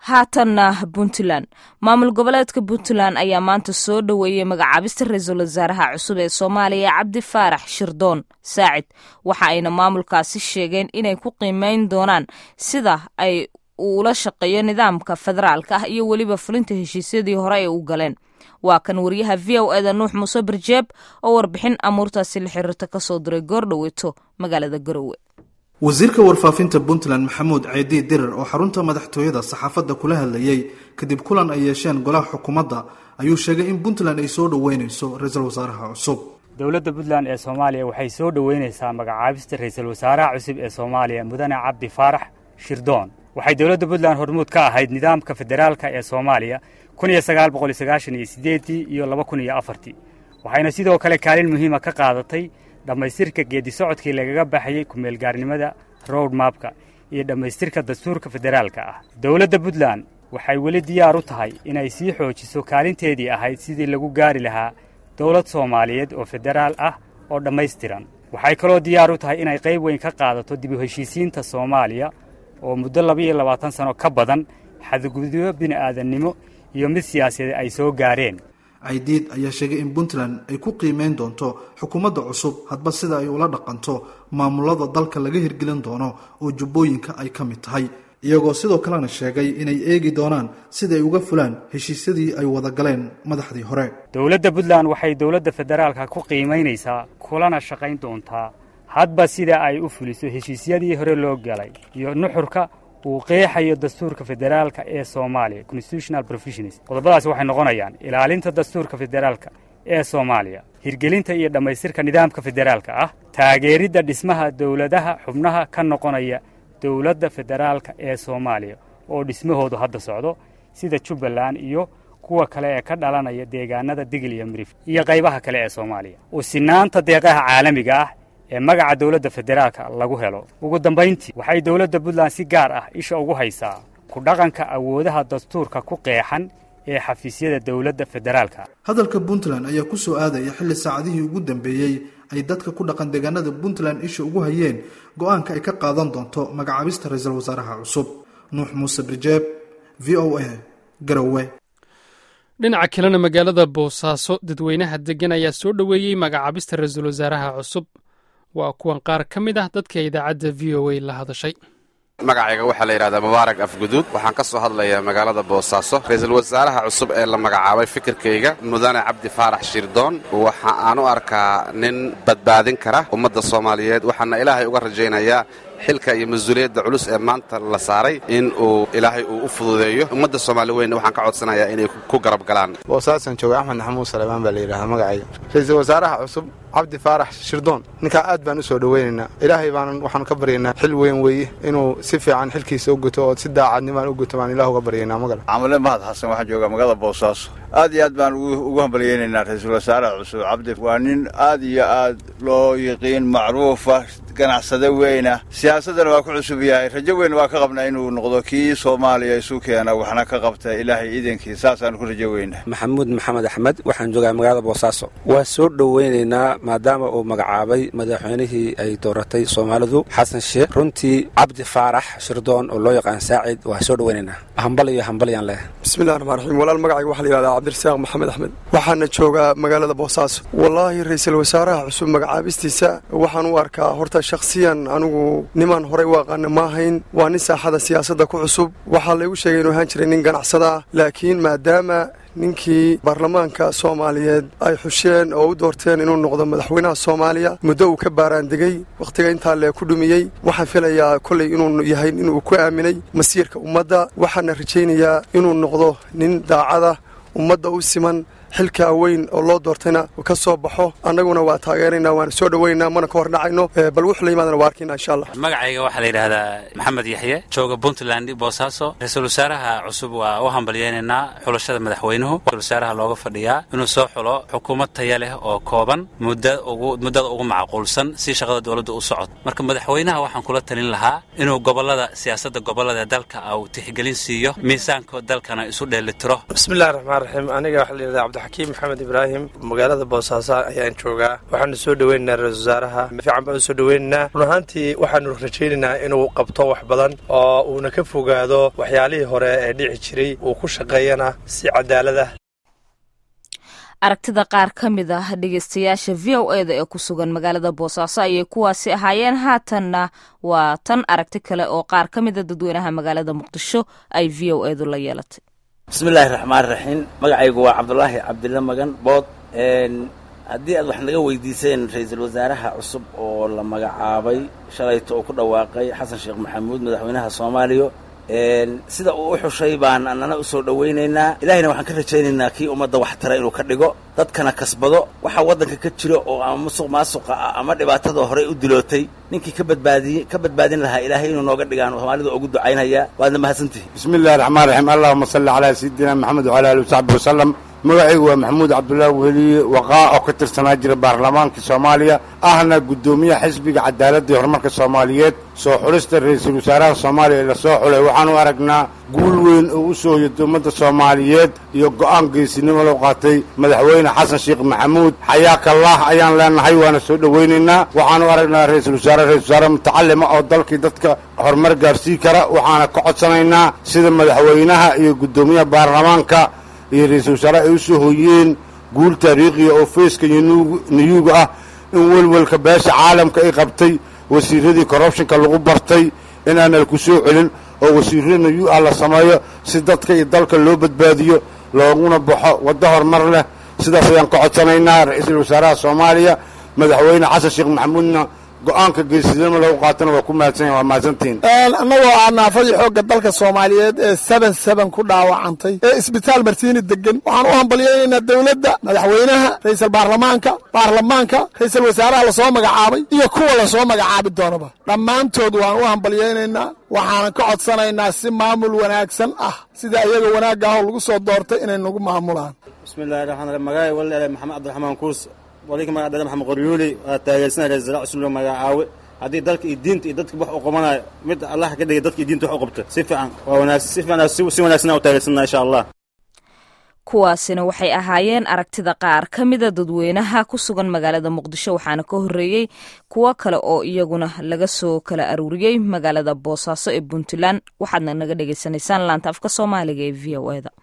haatanna puntland maamul goboleedka puntland ayaa maanta soo dhoweeyey magacaabista ra-iisul wasaaraha cusub ee soomaaliya cabdi faarax shirdoon saacid waxa ayna maamulkaasi sheegeen inay ku qiimeyn doonaan sida ay uula shaqeeyo nidaamka federaalka ah iyo weliba fulinta heshiisyadii hore ay u galeen waa kan wariyaha v o eda nuux muuse barjeeb oo warbixin amuurtaasi la xiriirta kasoo diray goordhoweeto magaalada garowe wasiirka warfaafinta puntland maxamuud ceedii dirir oo xarunta madaxtooyada saxaafadda kula hadlayey kadib kulan ay yeesheen golaha xukuumadda ayuu sheegay in puntland ay soo dhoweyneyso ra-iisul wasaaraha cusub dowladda puntland ee soomaaliya waxay soo dhoweyneysaa magacaabista ra-iisul wasaaraha cusub ee soomaaliya mudane cabdi faarax shirdoon waxay dowladda puntland hormuud ka ahayd nidaamka federaalka ee soomaaliya kun iyo sagaal boqol iyo sagaashan iyo sideedii iyo laba kun iyo afartii waxayna sidoo kale kaalin muhiima ka qaadatay dhammaystirka geedi socodkii lagaga baxayey ku-meelgaarnimada road mapka iyo dhammaystirka dastuurka federaalka ah dowladda puntland waxay weli diyaar u tahay inay sii xoojiso kaalinteedii ahayd sidii lagu gaari lahaa dowlad soomaaliyeed oo federaal ah oo dhammaystiran waxay kaloo diyaar u tahay inay qayb weyn ka qaadato dib u heshiisiinta soomaaliya oo muddo labaiyo labaatan sano ka badan xadgudubyo bini'aadannimo iyo mid siyaasadeed ay soo gaareen caydiid ayaa sheegay in puntland ay ku qiimeyn doonto xukuumadda cusub hadba sida ay ula dhaqanto maamulada dalka laga hirgelin doono oo jubbooyinka ay ka mid tahay iyagoo sidoo kalena sheegay inay eegi doonaan sida ay uga fulaan heshiisyadii ay wada galeen madaxdii hore dowladda puntland waxay dowladda federaalka ku qiimaynaysaa kulana shaqayn doontaa hadba sida ay u fuliso heshiisyadii hore loo galay iyo nuxurka uu qeexayo dastuurka federaalka ee soomaaliya constitutional provisions qodobadaasi waxay noqonayaan ilaalinta dastuurka federaalka ee soomaaliya hirgelinta iyo dhammaystirka nidaamka federaalka ah taageeridda dhismaha dowladaha xubnaha ka noqonaya dowladda federaalka ee soomaaliya oo dhismahoodu hadda socdo sida jubbaland iyo kuwa kale ee ka dhalanaya deegaanada digil iyo mirif iyo qaybaha kale ee soomaaliya usinaanta deeqaha caalamiga ah ee magaca dowladda federaalka lagu helo ugu dambayntii waxay dowladda puntland si gaar ah isha ugu haysaa ku dhaqanka awoodaha dastuurka ku qeexan ee xafiisyada dowladda federaalka hadalka puntland ayaa ku soo aadaya xilli saacadihii ugu dambeeyey ay dadka ku dhaqan deegaanada puntland isha ugu hayeen go-aanka ay ka qaadan doonto magacaabista ra-iisul wasaaraha cusub nuux muuse birjeeb v o a garowe dhinaca kalena magaalada boosaaso dadweynaha degan ayaa soo dhoweeyey magacaabista ra-iisul wasaaraha cusub waa kuwan qaar ka mid ah dadka idaacadda v o a la hadashay magacayga waxaa la yidhahdaa mubaarak afguduud waxaan ka soo hadlayaa magaalada boosaaso ra-iisul wasaaraha cusub ee la magacaabay fikirkayga mudane cabdi faarax shirdoon waxa aan u arkaa nin badbaadin kara ummadda soomaaliyeed waxaana ilaahay uga rajaynayaa xilka iyo mas-uuliyadda culus ee maanta la saaray in uu ilaahay uu u fududeeyo ummadda soomaali weynna waxaan ka codsanayaa inay ku garab galaan boosaasan jooga axmed maxamuud saleebaan baa la yidhahdaa magacayga ra-iisul wasaaraha cusub cabdi faarax shirdoon ninkaa aad baan u soo dhoweynaynaa ilaahay baanan waxaanu ka baryaynaa xil weyn weeye inuu si fiican xilkiisa u guto oo si daacadnimaan u guto baan ilah uga baryaynaa magal camale mahad xasan waxaan joogaa magaalada boosaaso aad iyo aad baan ugu hambalyeynaynaa ra-iisul wasaaraha cusub cabdi waa nin aad iyo aad loo yiqiin macruufa ganacsade weyna siyaasaddana waa ku cusub yahay rajo weyn waa ka qabnaa inuu noqdo kii soomaaliya isu keena waxna ka qabta ilaahay iidankii saasaanu ku rajo weynaa maxamuud maxamed axmed waxaan joogaa magaalada boosaaso waa soo dhoweynaynaa maadaama uu magacaabay madaxweynihii ay dooratay soomaalidu xasan sheekh runtii cabdi faarax shirdoon oo loo yaqaan saacid waa soo dhoweynaynaa hambal iyo hambalyaan leh bismillahi raxmaan raxiim walaal magacayga waxaa la yihahdaa cabdirasaaq maxamed axmed waxaana joogaa magaalada boosaaso wallaahi ra-iisul wasaaraha cusub magacaabistiisa waxaan u arkaa horta shakhsiyan anigu nimaan horey u aqaana ma ahayn waa nin saaxada siyaasadda ku cusub waxaa laygu sheegay inuu ahaan jiray nin ganacsada ah laakiin maadaama ninkii baarlamaanka soomaaliyeed ay xusheen oo u doorteen inuu noqdo madaxweynaha soomaaliya muddo uu ka baaraandegey wakhtiga intaa lee ku dhumiyey waxaan filayaa kolley inuu yahay inuu ku aaminay masiirka ummadda waxaana rajaynayaa inuu noqdo nin daacada ummadda u siman xilkaa weyn oo loo doortayna ka soo baxo annaguna waa taageeraynaa waana soo dhoweynaa mana ka hor dhacayno bal wuxuu la yimaadana waa arkayna insha allah magacayga waxaa la yidhaahdaa maxamed yaxye jooga puntland boosaaso ra-iisul wasaaraha cusub waa u hambalyeynaynaa xulashada madaxweynuhu ra-isul wasaaraha looga fadhiyaa inuu soo xulo xukuumad taya leh oo kooban muddada ugu macquulsan si shaqada dowladda u socod marka madaxweynaha waxaan kula talin lahaa inuu gobolada siyaasadda gobolada dalka uu tixgelin siiyo miisaanka dalkana isu dheelitiro bismillahi raxmaan raxiim aniga waxaa la yidhahdaa xakiim maxamed ibraahim magaalada boosaaso ayaan joogaa waxaanu soo dhoweynaynaa ra-isul wasaaraha fiican baan usoo dhoweynaynaa run ahaantii waxaanu rajaynaynaa inuu qabto wax badan oo uuna ka fogaado waxyaalihii hore ee dhici jiray uu ku shaqeeyana si cadaalada aragtida qaar ka mid ah dhegeystayaasha v o e da ee ku sugan magaalada boosaaso ayay kuwaasi ahaayeen haatanna waa tan aragti kale oo qaar ka mida dadweynaha magaalada muqdisho ay v o edu la yeelatay bismillaahi raxmaan raxiim magacaygu waa cabdulaahi cabdilla magan bood haddii aad wax naga weydiiseen ra-iisul wasaaraha cusub oo la magacaabay shalayto uu ku dhawaaqay xasan sheekh maxamuud madaxweynaha soomaaliya sida uu u xushay baan annana u soo dhowaynaynaa ilaahayna waxaan ka rajaynaynaa kii ummadda wax tara inuu ka dhigo dadkana kasbado waxaa waddanka ka jiro oo ama musuq maasuqa ah ama dhibaatada horey u dilootay ninkii ka badbaadiy ka badbaadin lahaa ilaahay inuu nooga dhigaan soomaalida ugu ducaynaya waadna mahadsantihi bismi illahi raxmaan raxiim allahuma salli calaa sayidina maxamed wcala alihi wasaxbi wasalam magacaygu waa maxamuud cabdullaahi weliye waqaa oo ka tirsanaa jira baarlamaanka soomaaliya ahna guddoomiyaha xisbiga cadaaladda iyo horumarka soomaaliyeed soo xulista ra-iisul wasaaraha soomaaliya ee lasoo xulay waxaanu aragnaa guul weyn oo u soo hoyata ummadda soomaaliyeed iyo go'aan geesinimo loo qaatay madaxweyne xasan sheekh maxamuud xayaakallah ayaan leenahay waana soo dhowaynaynaa waxaanu aragnaa ra-iisul wasaare ra-isul wasaare mutacalima oo dalkii dadka horumar gaarsii kara waxaana ka codsanaynaa sida madaxweynaha iyo guddoomiyaha baarlamaanka iyo ra-iisul wasaare ay u soo hoyeen guul taariikhiya oo feeska niyuuga ah in welwelka beesha caalamka ay qabtay wasiiradii corrubtionka lagu bartay inaana ku soo celin oo wasiirro niyu ah la sameeyo si dadka iyo dalka loo badbaadiyo looguna baxo waddo horumar leh sidaas ayaan ka codsanaynaa ra-iisul wasaaraha soomaaliya madaxweyne xasan sheekh maxamuudna go-aanka geesinimo lagu qaatana waa ku mahadsan waa mahadsantihiin annagoo ah naafadii xoogga dalka soomaaliyeed ee seben seben ku dhaawacantay ee isbitaal martiini degan waxaan u hambalyaynaynaa dowladda madaxweynaha ra-iisal baarlamaanka baarlamaanka ra-iisal wasaaraha lasoo magacaabay iyo kuwa lasoo magacaabi doonaba dhammaantood waan u hambalyaynaynaa waxaanan ka codsanaynaa si maamul wanaagsan ah sida iyaga wanaagga ahoo lagu soo doortay inay nagu maamulaan bismillahi raxmaan raxiim magacay walaale maxamed cabdiraxmaan kuurs walinka magaca dada maxamed qoryuuli waa taageersanaya ra-isul wasaare cusub loo magacaawe haddii dalka iyo diinta iyo dadka wax u qabanayo mid allah ka dhigay dadka iyo diinta wax u qabta si fiican waa wanaagsan si fiican si wanaagsan u taageersanaa insha allah kuwaasina waxay ahaayeen aragtida qaar ka mida dadweynaha ku sugan magaalada muqdisho waxaana ka horreeyey kuwo kale oo iyaguna laga soo kala aruuriyey magaalada boosaaso ee puntland waxaadna naga dhagaysanaysaan laanta afka soomaaliga ee v o eda